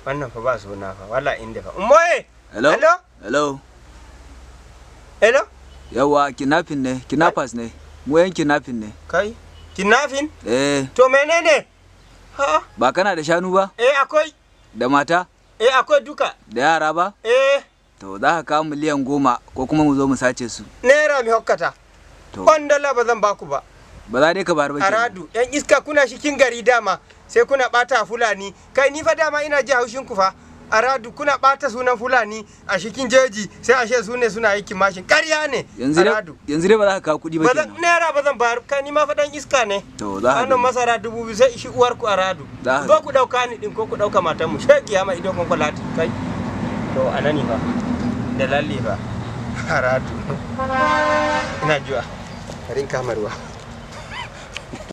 wannan fa ba suna fa wala inda fa ummoye hello hello hello hello yawa kidnapping ne kidnappers ne mu yan kidnapping ne kai kidnapping eh to menene ha ba kana da shanu ba eh akwai da mata eh akwai duka da yara ba eh to za ka kawo miliyan goma ko kuma mu zo mu sace su naira mi hokkata to kwandala ba zan baku ba ba za dai ka bar ba kenan. aradu yan iska kuna shikin gari dama sai kuna bata fulani kai ni fa dama ina ji haushin ku fa aradu kuna bata sunan fulani a shikin jeji sai ashe su ne suna aikin mashin ƙarya ne yanzu dai aradu yanzu dai ba za ka kawo kuɗi ba ba zan kenan naira ba zan bayar kai ni ma fa dan iska ne to za ka hannun gani. masara dubu biyu sai ishi uwar ku aradu Za ka zo ku dauka ni din ko ku dauka matan mu shegiya mai idon kwakwalati kai to anani fa da lalle fa aradu ina jiwa karin kamarwa